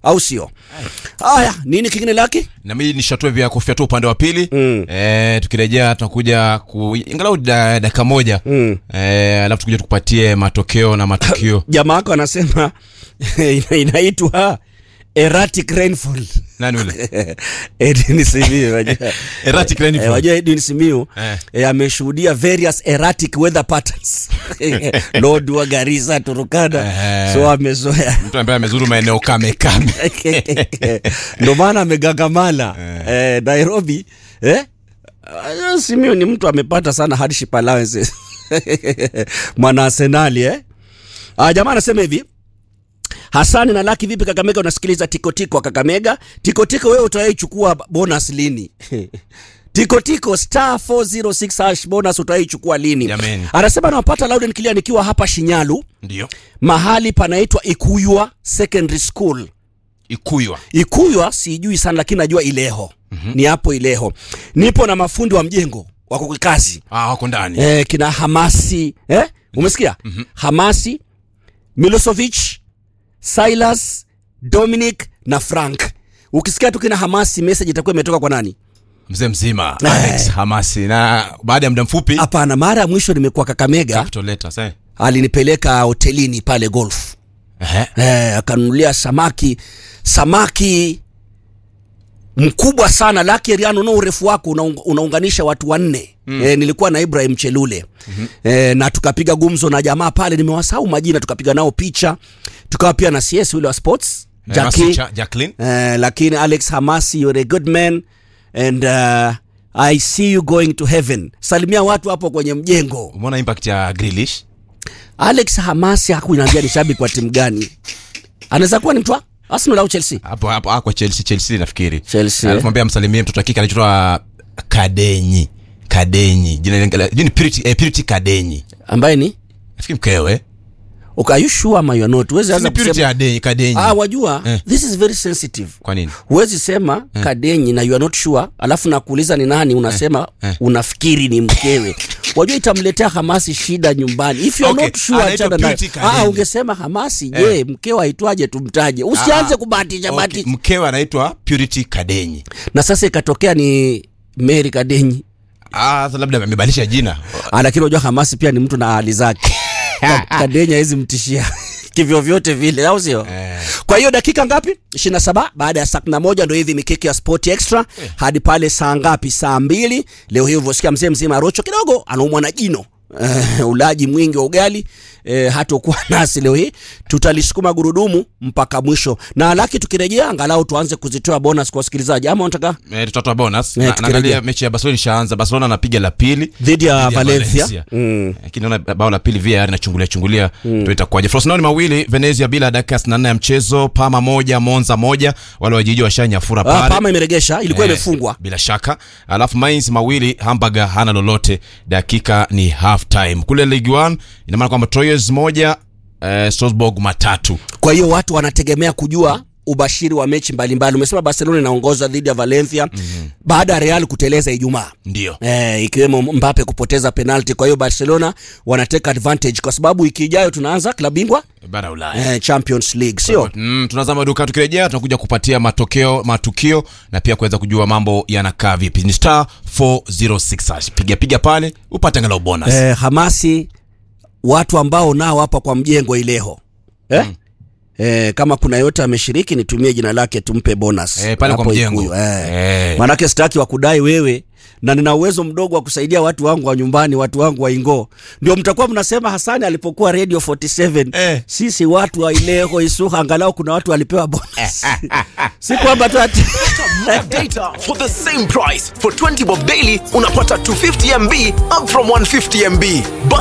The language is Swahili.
au sio haya nini kingine laki na mimi nishatue vya kofia tu upande wa pili Mm. eh, tukirejea tunakuja ku ingalau da- dakika moja Mm. eh, alafu tukuja tukupatie matokeo na matukio jamaa wako anasema ina- inaitwa erratic rainfall nani ule Edwin Simiyu wajua. Erratic rainfall. Eh, wajua Edwin Simiyu Eh. eh, ameshuhudia various erratic weather patterns Lodwar, Garissa, Turkana Eh. so amezoea mtu ambaye amezuru maeneo kame kame ndo maana amegagamala eh, Nairobi eh? Ah, Simiyu ni mtu amepata sana hardship allowances mwana Arsenali eh? Ah, jamaa anasema hivi Hasani na Laki, vipi Kakamega? Unasikiliza tikotiko wa Kakamega. Tikotiko, wewe utawaichukua bonus lini? tikotiko star 406 hash bonus utawaichukua lini? Jameni. Anasema nawapata loud and clear nikiwa hapa Shinyalu, ndio mahali panaitwa Ikuywa Secondary School. ikuywa Ikuywa sijui sana, lakini najua Ileho ni hapo Ileho. Nipo na mafundi wa mjengo wako kwa kazi ah, wako ndani eh, kina Hamasi eh? umesikia Hamasi, Milosevic, Silas, Dominic na Frank. Ukisikia tu kina Hamasi, message itakuwa imetoka kwa nani? mzee mzima Eh. Alex Hamasi na baada ya muda mfupi Hapana, mara ya mwisho nimekuwa Kakamega, Capital Letters, eh. alinipeleka hotelini pale golf Ehe. eh, akanunulia samaki samaki mkubwa sana laki riano no urefu wako unaung, unaunganisha watu wanne mm. eh, nilikuwa na Ibrahim Chelule mm-hmm. eh, na tukapiga gumzo na jamaa pale nimewasahau majina tukapiga nao picha tukawa pia na CS yule wa sports Eh, Jackie Masicha, Jacqueline eh, lakini Alex Hamasi you're a good man and uh, I see you going to heaven salimia watu hapo kwenye mjengo umeona impact ya Grealish Alex Hamasi hakuniambia ni shabiki wa timu gani anaweza kuwa ni mtu wa Arsenal au Chelsea hapo hapo ah, kwa Chelsea Chelsea nafikiri Chelsea, alafu mwambie amsalimie mtoto wa kike anaitwa Kadenyi Kadenyi jina lingine jina ni Purity eh, Purity Kadenyi ambaye ni nafikiri mkewe okay, are you sure ama you are not huwezi Si anza ni Purity kusema Kadenyi Kadenyi ah wajua Eh. this is very sensitive kwa nini huwezi sema kadenyi na you are not sure alafu nakuuliza ni nani unasema unafikiri ni mkewe wajua itamletea hamasi shida nyumbani if you are Okay, not sure anaitwa achana nayo. Purity ah Kadenyi. ungesema hamasi je mkewe aitwaje tumtaje usianze Ah, kubahatisha okay, bahatisha mkewe anaitwa Purity Kadenyi na sasa ikatokea ni Mary Kadenyi ah sasa labda amebadilisha jina Ah, lakini unajua Hamasi pia ni mtu na hali zake. Ka- Kadenya hawezi mtishia kivyo vyote vile, au sio? Eh. Kwa hiyo dakika ngapi? 27 baada ya saa 11 ndio hivi mikiki ya Sport Extra hadi pale saa ngapi? Saa mbili. Leo hii ulivyosikia mzee mzima Rocho kidogo anaumwa na jino. Uh, ulaji mwingi wa ugali eh, hatokuwa nasi leo hii, tutalisukuma gurudumu mpaka mwisho, na laki tukirejea, angalau tuanze kuzitoa bonus kwa wasikilizaji, ama unataka eh, tutatoa bonus Eh, Na- tukirejea. naangalia mechi ya Barcelona ishaanza Barcelona anapiga la pili dhidi ya Dhidi ya Valencia, Valencia. Mm. lakini naona bao la pili VAR inachungulia chungulia ndio itakuwaje. Frosinone mawili Venezia bila dakika 64 ya mchezo, Parma moja Monza moja, wale wajiji washanyafura Ah, pale Parma imeregesha, ilikuwa Eh, imefungwa bila shaka. Alafu Mainz mawili Hamburger hana lolote, dakika ni half time. Kule Ligue 1 ina maana kwamba Troyes moja eh, Strasbourg matatu. Kwa hiyo watu wanategemea kujua ubashiri wa mechi mbalimbali. Umesema Barcelona inaongoza dhidi ya Valencia mm-hmm. baada ya Real kuteleza Ijumaa Ndio. eh, ikiwemo Mbappe kupoteza penalti. Kwa hiyo Barcelona wanateka advantage kwa sababu wiki ijayo tunaanza klabu bingwa Bara Ulaya. eh, Champions League, sio Mm, tunazama duka tukirejea tunakuja kupatia matokeo matukio na pia kuweza kujua mambo yanakaa vipi. Ni star 406 hash. Piga piga pale upate angalau bonus. eh, Hamasi, watu ambao nao hapa kwa mjengo Ileho eh? Eh, kama kuna yote ameshiriki nitumie jina lake tumpe bonus Eh, pale kwa Hapo mjengo. Ikuyu, eh. Eh. Manake sitaki wakudai wewe na nina uwezo mdogo wa kusaidia watu wangu wa nyumbani, watu wangu wa Ingo. Ndio mtakuwa mnasema Hasani alipokuwa Radio 47 Eh. sisi watu wa Ileho Isuha, angalau kuna watu walipewa bonus si kwamba tu ati data for the same price. For 20 bob daily, unapata 250 MB up from 150 MB. Buy